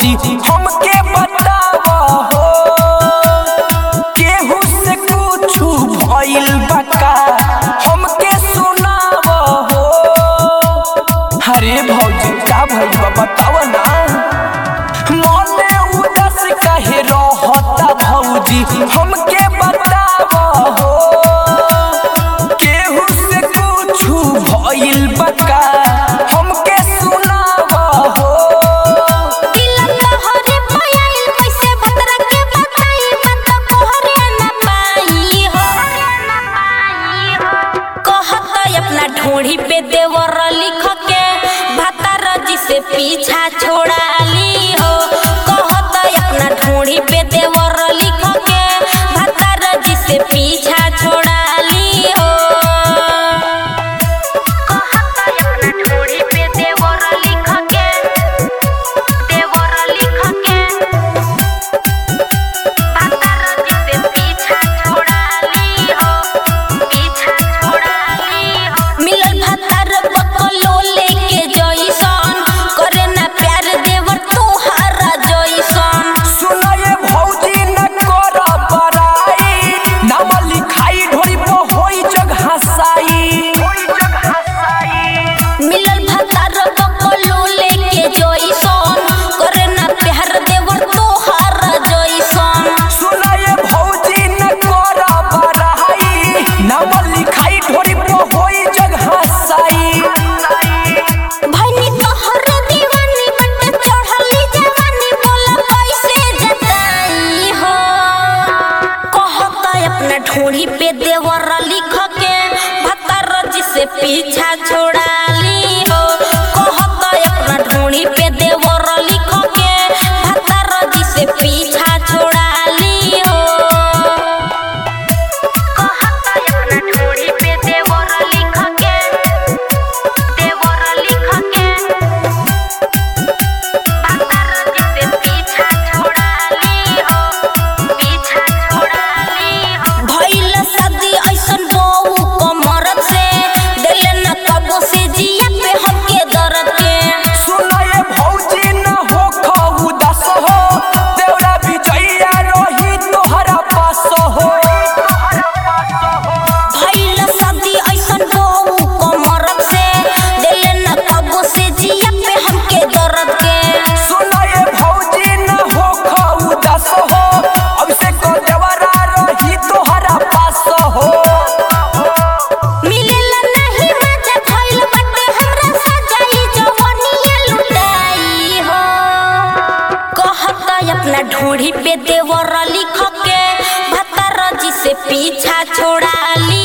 भौजी हमके बताव हो केहू से कुछ भइल बका हमके सुनाव हो अरे भौजी का भइल बा बताव ना मने उदास काहे रहता भौजी हमके बताव हो केहू से कुछ भइल बका हमके सुनाव हो दिल तोहरे पायल कैसे भतरा के बताई बता कोहरे न पाई हो कहत अपना ढोढ़ी पे देवर लिख के भतार जी से पीछा छोड़ा ली हो कहत अपना ढोढ़ी पे देवर लिख के भतार जी से पीछा छोड़ा ली हो कहत अपना ढोढ़ी पे देवर लिख के देवर लिख के भतार जी से पीछा छोड़ा ली हो पीछा छोड़ा ली हो मिलल भतार बकलो लेके जइसन करे ना प्यार देवर तोहारा जइसन सुनाए भौजी न कर बड़ाई नाम लिखाई ढोरी पर होई जग हसाई मिलल भतार बकलो लेके जइसन करे ना प्यार देवर तोहारा जइसन सुनाए भौजी न कर बड़ाई नाम लिखाई ढोरी पर होई जग हसाई भैनी तोहरे दीवानी बट चढ़ली जवानी बोला कैसे जताई हो कहता अपना ढोड़ी पे देवर लिख के भतर जी से पीछा छोड़ा ली हो कहता अपना ढोड़ी पे देवर लिख के भतर जी से पीछा छोड़ा ली हो कहता अपना ढोड़ी पे देवर लिख के देवर लिख के भतर जी से पीछा छोड़ा ली हो पीछा छोड़ा ली हो भइल शादी ऐसन बहू कमरत से दिल न कबो से जिया पे हमके दर्द के सुनाए भौजी न हो खऊ दस हो देवरा बिचैया रही तोहरा पास हो भइल शादी ऐसन बहू कमरत से दिल न कबो से जिया पे हमके दर्द के सुनाए भौजी न हो खऊ दस हो अब से को देवरा रही तोहरा पास हो मिलेला नहीं मजा भइल बाटे हमरा सजाई जवनिया लुटाई हो कहता अपना ढोढ़ी पे देवर लिख के भतर जी से पीछा छोड़ा ली